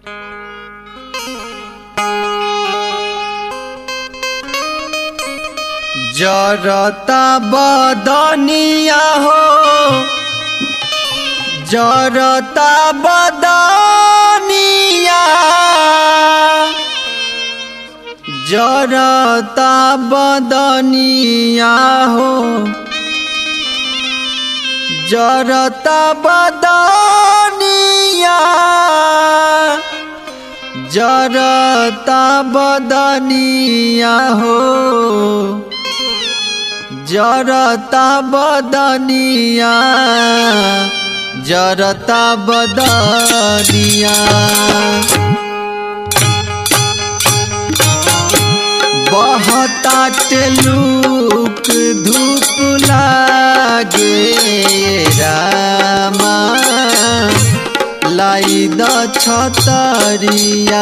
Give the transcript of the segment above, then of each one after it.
जरता बदनिया हो जरता बदनिया जरता बदनिया हो जरता बदनिया जरता बदनिया हो जरता बदनिया जरता बदनिया बहता टेलुक धूप लागे रामा लाई द छतरिया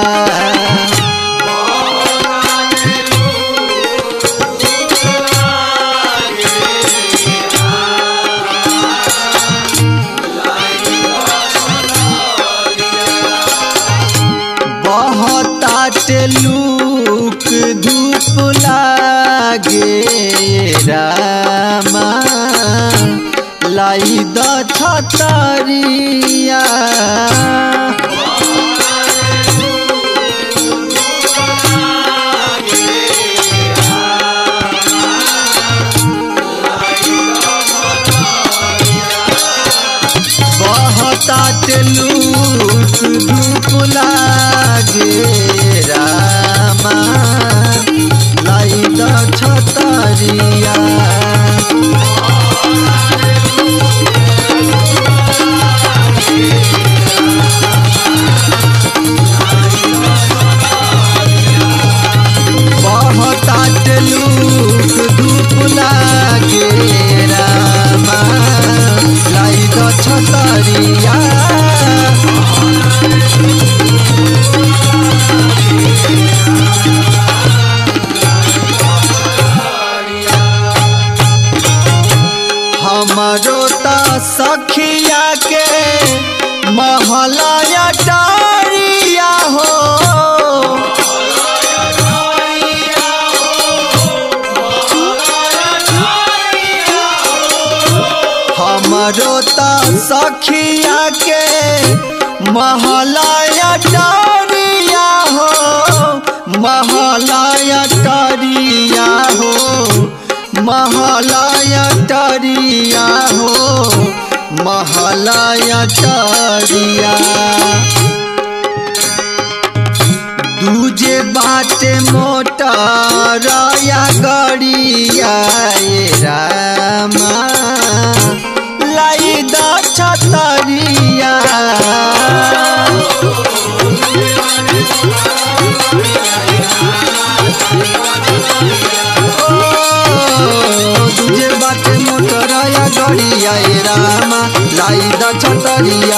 बहता टेलुक धूप लागे रामा लाई द छतरिया बहता टेलुक धूप लागे रामा लाई द छतरिया बहता टेलुक धूप लागे रामा लाई द छतरिया हमरो त सखिया के महलया डारिया हो हमरो त सखिया के महलया डारिया हो महलया डारिया हो महलया डारिया हो महलया डारिया दूजे बाटे मोटर या गड़िया ए रामा लाई द छतरिया दूजे बाटे मोटर या गड़िया ए रामा लाई द छतरिया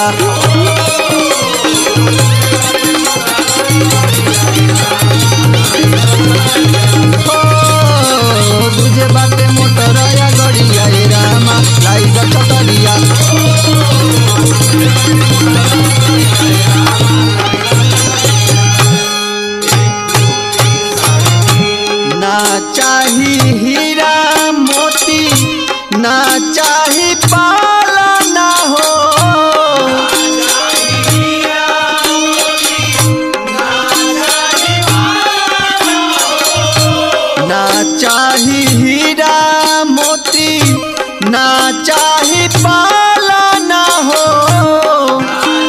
तुझे बाटे मोटर या गड़िया रे रामा लाई द छतरिया ना चाही हीरा मोती ना चाही पाला ना हो ना चाही हीरा मोती ना चाही पाला ना हो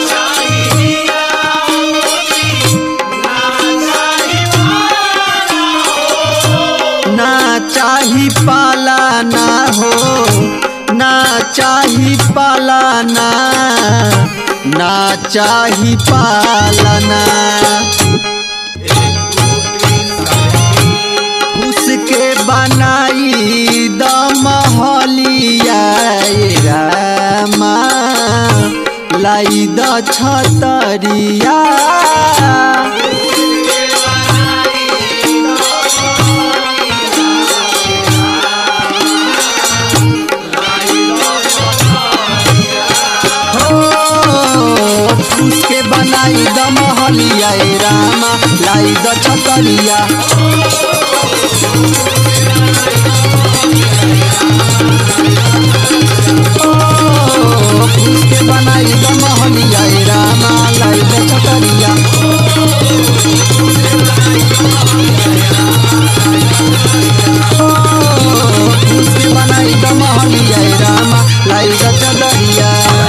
ना चाही पाला ना हो ना चाही पालाना ना चाही पालना उसके बनाई द महलिया ए रामा लाई द छतरिया हो उसके बनाई द महलिया ए रामा लाई द छतरिया ओ फूल के बनाई द महलिया ए रामा लाई द छतरिया ओ फूल के बनाई द महलिया ए रामा लाई द छतरिया